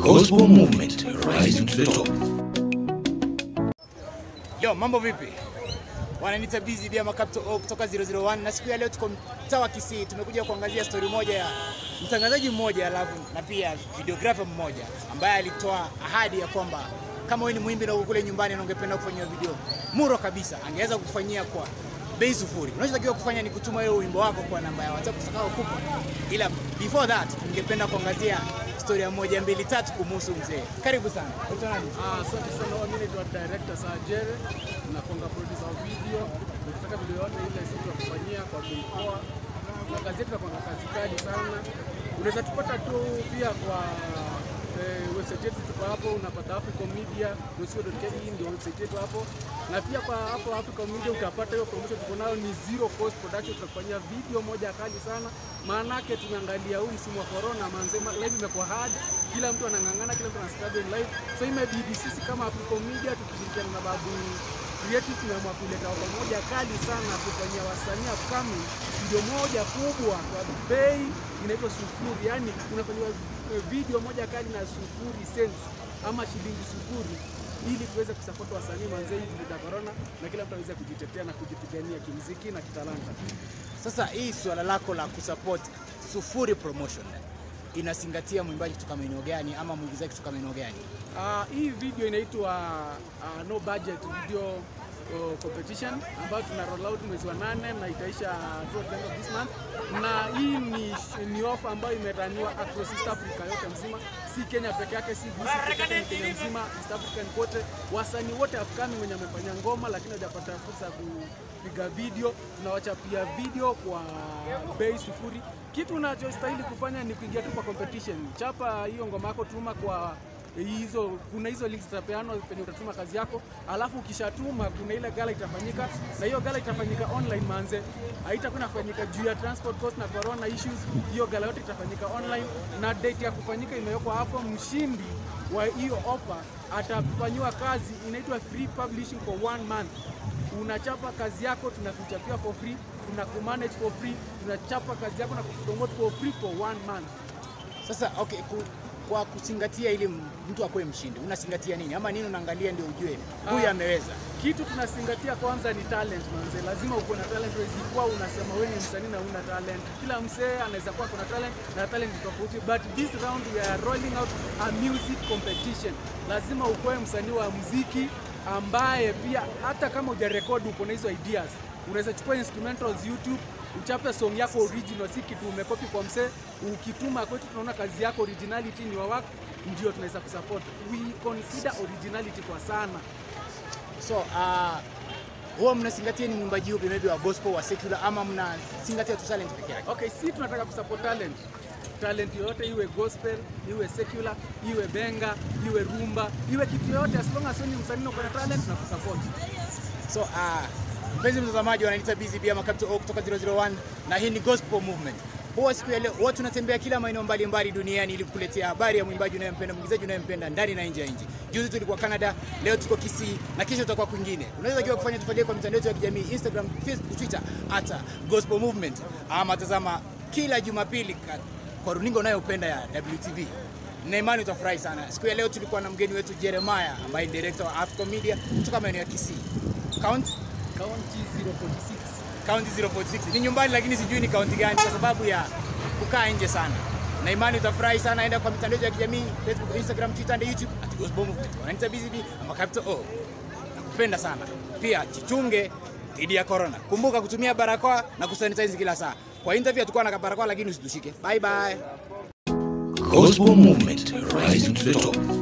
Gospel Movement, rising to the top. Yo, mambo vipi? Wananiita Busy Bia Makapto O kutoka 001 na siku ya leo tuko mtaa wa Kisii. Tumekuja kuangazia story moja ya mtangazaji mmoja alafu na pia videographer mmoja ambaye alitoa ahadi ya kwamba kama wewe ni mwimbi na uko kule nyumbani na ungependa kufanyia video muro kabisa, angeweza kukufanyia kwa bei sufuri. Unachotakiwa kufanya ni kutuma wewe wimbo wako kwa namba ya WhatsApp utakayokupa, ila before that ningependa kuangazia story ya moja mbili tatu kumhusu mzee. Karibu sana. Unaitwa nani? Ah, Asante sana. Mimi naitwa director Sajere, nakonga producer wa video. Ukitaka video yote ile sisi tunakufanyia kwa bei poa. Na kazi yetu inakuwa kazi kali sana. Unaweza tupata tu pia kwa eh, website yetu tuko hapo, unapata Africa Media co.ke ndio website yetu hapo, na pia kwa hapo Africa Media utapata hiyo promotion tuko nayo ni zero cost production. Tutakufanyia video moja kali sana, maanake tumeangalia huu msimu wa corona, manzema live imekuwa hard, kila mtu anang'ang'ana, kila mtu anasikaje live, so imebidi sisi kama Africa Media tukishirikiana na babu creative tumeamua kuleta ofa moja kali sana kufanyia wasanii upcoming video moja kubwa kwa bei inaitwa sufuri, yani unafanyiwa eh, video moja kali na sufuri cents ama shilingi sufuri ili tuweze kusupport wasanii manzee hivi vita corona na kila mtu aweze kujitetea na kujipigania kimuziki na kitalanta. Sasa hii suala lako la kusupport Sufuri Promotion inazingatia mwimbaji kutoka maeneo gani ama mwigizaji kutoka maeneo gani? Uh, hii video inaitwa uh, no budget video uh, competition ambayo tuna roll out mwezi wa nane na itaisha towards the end of this month, na hii ni, ni offer ambayo imeraniwa across East Africa yote mzima, si Kenya peke yake, si Busi peke yake, ni Kenya mzima, East African kote, wasanii wote upcoming wenye wamefanya ngoma lakini hawajapata fursa ya kupiga video, tunawachapia video kwa bei sufuri. Kitu unachostahili kufanya ni kuingia tu kwa competition, chapa hiyo ngoma yako, tuma kwa hizo kuna hizo links zitapeanwa penye utatuma kazi yako, alafu ukishatuma kuna ile gala itafanyika, na hiyo gala itafanyika online manze, haitakuwa inafanyika juu ya transport cost na corona issues. Hiyo gala yote itafanyika online na date ya kufanyika imewekwa hapo. Mshindi wa hiyo offer atafanyiwa kazi inaitwa free publishing for one month. Unachapa kazi yako, tunakuchapia for free, tunakumanage for free, tunachapa kazi yako na kupromote for free for one month. Sasa okay, ku, kwa kuzingatia ili mtu akuwe mshindi unazingatia nini ama nini unaangalia ndio ujue huyu Ah. ameweza? Kitu tunazingatia kwanza ni talent manze, lazima uko na talent. Huwezi kuwa unasema wewe ni msanii na una talent. Kila msee anaweza kuwa kuna talent na talent ni tofauti, but this round we are rolling out a music competition. Lazima ukuwe msanii wa muziki ambaye pia hata kama hujarekodi uko na hizo ideas, unaweza chukua instrumentals YouTube uchape song yako original, si kitu umekopi kwa msee. Ukituma kwetu, tunaona kazi yako originality ni wa work, ndio tunaweza kusupport. We consider originality kwa sana. So uh, huwa mnazingatia ni mwimbaji upi, maybe wa gospel, wa secular ama mnazingatia tu talent peke yake? Okay, si tunataka kusupport talent. Talent yoyote iwe gospel, iwe secular, iwe benga, iwe rumba, iwe kitu yoyote as long as wewe ni msanii na uko na talent na kusupport. So uh, mpenzi mtazamaji, wananiita Busy Bia Makapto O kutoka 001 na hii ni Gospel Movement. Huwa siku ya leo huwa tunatembea kila maeneo mbalimbali duniani ili kukuletea habari ya mwimbaji unayempenda, mwigizaji unayempenda ndani na nje ya nchi. Juzi tulikuwa Canada, leo tuko Kisii na kesho tutakuwa kwingine. Unaweza kiwa kufanya tufuatilie kwa mitandao yetu ya kijamii Instagram, Facebook, Twitter at Gospel Movement ama tazama kila Jumapili ka- kwa runinga unayopenda ya WTV. Na imani utafurahi sana. Siku ya leo tulikuwa na mgeni wetu Jeremiah ambaye ni director wa Africa Media kutoka maeneo ya Kisii. Count County 046. kaunti 046 ni nyumbani, lakini sijui ni kaunti gani kwa sababu ya kukaa nje sana. Na imani utafurahi sana, enda kwa mitandao ya kijamii Facebook, Instagram, Twitter na YouTube at Gospel Movement. Wananiita Busy Bee ama Capital O. Nakupenda sana. Pia jichunge dhidi ya corona. Kumbuka kutumia barakoa na kusanitize kila saa. Kwa interview tukua na barakoa, lakini usitushike. Bye bye. Gospel Movement, rising to the top.